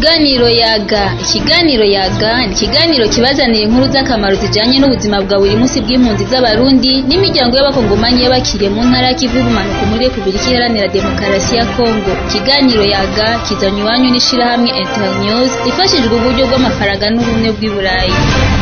Ikiganiro yaga ikiganiro yaga ni ikiganiro kibazanira inkuru z'akamaro zijanye n'ubuzima bwa buri munsi bw'impunzi z'abarundi n'imiryango y'abakongomanyi y'abakiriye mu ntara y'ikivu y'ubumanuko muri Repubulika Iharanira Demokarasi ya Kongo ikiganiro yaga kizanywe iwanyu n'ishirahamwe Internews ifashijwe uburyo bw'amafaranga n'ubumwe bw'i Burayi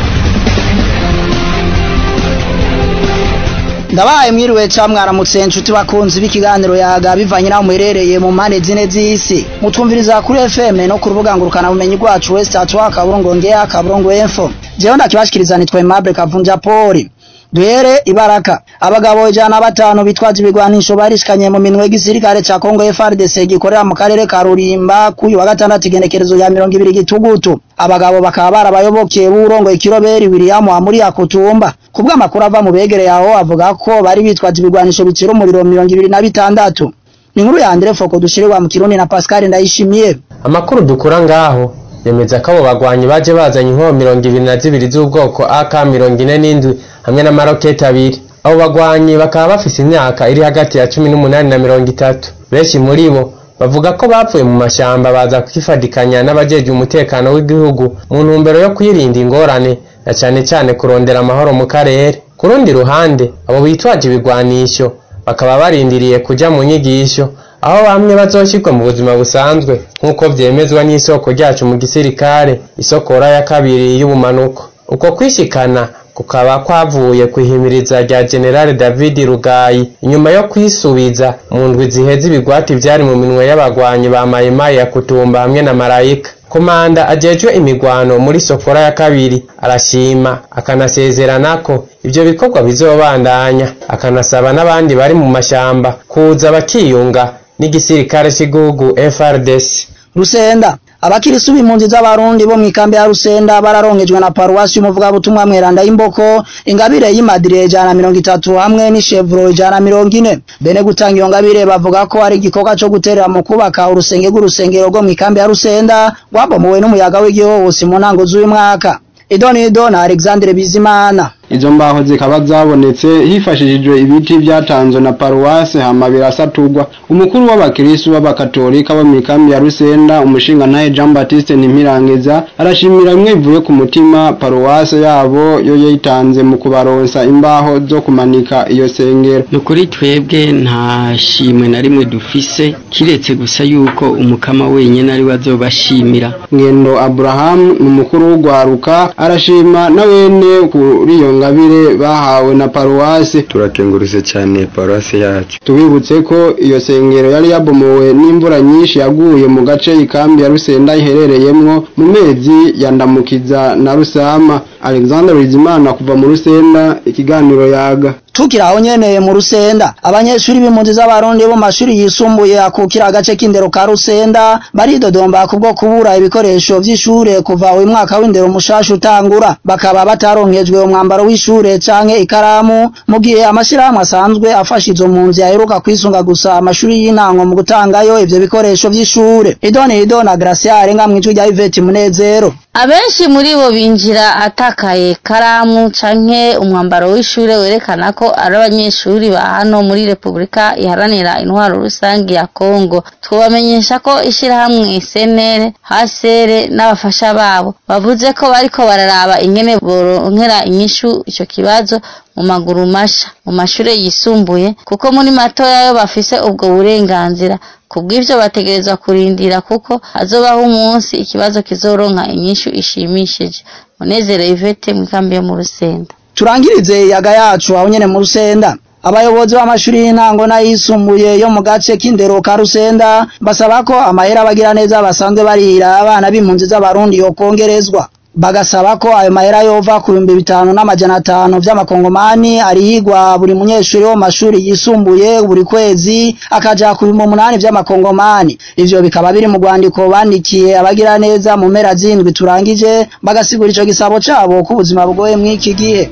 ndabaye mwiriwe ca mwaramutse nshuti bakunzi b'ikiganiro yaga bivanye naho muherereye mu mpande zine z'isi mutwumviriza kuri FM no ku rubuga ngurukana bumenyi rwacu West Atwa kaburungu ngea kaburungu info jewe ndakibashikiriza nitwa Aimable Kavunja Poli duhere ibaraka abagabo ijana na batanu bitwaje ibigwanisho barishikanye mu minwe y'igisirikare ca Kongo FARDC gikorera mu karere ka Rurimba kuyu wa gatandatu igenekerezo ya mirongo ibiri gitugutu abagabo bakaba barabayoboke b'urongoye ikiroberi William Amuri Yakutumba kubwo amakuru ava mu begereye aho avuga ko bari bitwaje ibigwanisho bicira umuriro mirongo ibiri na bitandatu ni inkuru ya Andre Foko dushirirwa mu Kirundi na Pascal Ndayishimiye amakuru dukura ngaho yemeza ko abo bagwanyi baje bazanye inkoho mirongo ibiri na zibiri z'ubwoko AK mirongo ine n'indwi hamwe n'amaroketi abiri abo bagwanyi bakaba bafise imyaka iri hagati ya cumi n'umunani na mirongo itatu benshi muri bo bavuga ko bapfuye mu mashamba baza kwifadikanya n'abajeje umutekano w'igihugu mu ntumbero yo kwirinda ingorane na cane cane kurondera amahoro mu karere ku rundi ruhande abo bitwaje ibigwanisho bakaba barindiriye kuja mu nyigisho aho bamwe bazoshirwa mu buzima busanzwe nk'uko vyemezwa n'isoko ryacu mu gisirikare isokora ya kabiri y'ubumanuko uko kwishikana kukaba kwavuye kwihimiriza rya generale david rugayi inyuma yo kwisubiza mu ndwi ziheze ibigwati vyari mu minwe y'abagwanyi ba mayimayi ya kutumba hamwe na marayika komanda ajejwe imigwano muri sokora ya kabiri arashima akanasezerana ko ivyo bikorwa bizobandanya akanasaba n'abandi bari mu mashamba kuza bakiyunga n'igisirikare cy'igihugu FRDC Rusenda abakirisu b'impunzi z'abarundi bo mw'ikambi ya Rusenda bararongejwe na paruwasi y'umuvugabutumwa mweranda y'imboko ingabire y'imadire ijana mirongo itatu hamwe n'ishevuro ijana mirongo ine bene gutanga iyo ngabire bavuga ko ari igikorwa co guterera mu kubaka urusenge rw'urusengero rwo mw'ikambi ya Rusenda rwabomowe n'umuyaga w'igihuhusi mu ntango z'uyu mwaka Idonido na Alexandre Bizimana izo mbaho zikaba zabonetse hifashishijwe ibiti byatanzwe na paruwase hama birasaturwa umukuru w'abakristu b'abakatolika bo mw'ikambi ya Rusenda umushinga ntaye Jean Baptiste Ntimpirangeza arashimira bimwe bivuye ku mutima paruwase yabo yo yitanze mu kubaronsa imbaho zo kumanika iyo sengero nukuri twebwe nta shimwe na rimwe dufise kiretse gusa yuko umukama wenyene ari azobashimira ngendo Abraham ni umukuru w'ugwaruka arashima na wene kuri iyo ngabire bahawe na paruwase turakengurutse cyane paruwase yacu tubibutse ko iyo sengero yari yabomowe n'imvura nyinshi yaguye mu gace ikambi ya Rusenda iherereyemwo mu mezi ya Ndamukiza na Rusama Alexander Bizimana kuva mu Rusenda ikiganiro yaga tukira aho nyene mu Rusenda abanyeshuri b'impunzi z'abarundi bo mashuri yisumbuye akukira agace k'indero ka Rusenda baridodomba kubwo kubura ibikoresho vy'ishure kuva uyu mwaka w'indero mushasha utangura bakaba bataronkejwe umwambaro w'ishure canke ikaramu mu gihe amashirahamwe asanzwe afasha izo mpunzi aheruka kwisunga gusa amashuri y'intango mu gutangayo ivyo bikoresho vy'ishure idoni idona Graciare nga mwijwi rya Yvette Munezero abenshi muri bo binjira atakaye karamu canke umwambaro w'ishure werekana ko ari abanyeshuri ba hano muri Repubulika iharanira intwaro rusangi ya Kongo twabamenyesha ko ishirahamwe senere hasere n'abafasha babo bavuze ko bariko bararaba ingene boronkera inyishu ico kibazo mu maguru masha mu mashure yisumbuye kuko muri matoya yo bafise ubwo burenganzira kubw'ivyo bategerezwa kurindira kuko hazobaho umunsi ikibazo kizoronka inyishu ishimishije munezero Yvette mu kambi yo mu Rusenda turangirize yaga yacu aho nyene mu Rusenda abayobozi b'amashuri y'intango n'ayisumbuye yo mu gace k'indero ka Rusenda basaba ko amahera abagira neza basanzwe barihira abana b'impunzi z'abarundi yokongerezwa bagasaba ko ayo mahera yova ku bihumbi bitanu n'amajana atanu vy'amakongomani arihigwa buri munyeshuri wo mu mashuri yisumbuye buri kwezi akaja ku bihumbi umunani vy'amakongomani ivyo bikaba biri mu rwandiko bandikiye abagira neza mu mpera z'indwi turangije bagasigura ico gisabo cabo ko ubuzima bugoye mw'iki gihe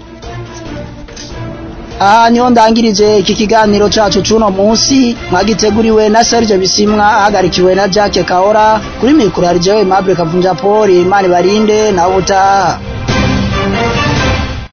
aha niho ndangirije iki kiganiro cacu cuno munsi mwagiteguriwe na Serge Bisimwa ahagarikiwe na Jacques Kahora kuri mikoro ya Jewe Mable Kavunja Poli Imana barinde na ubutaha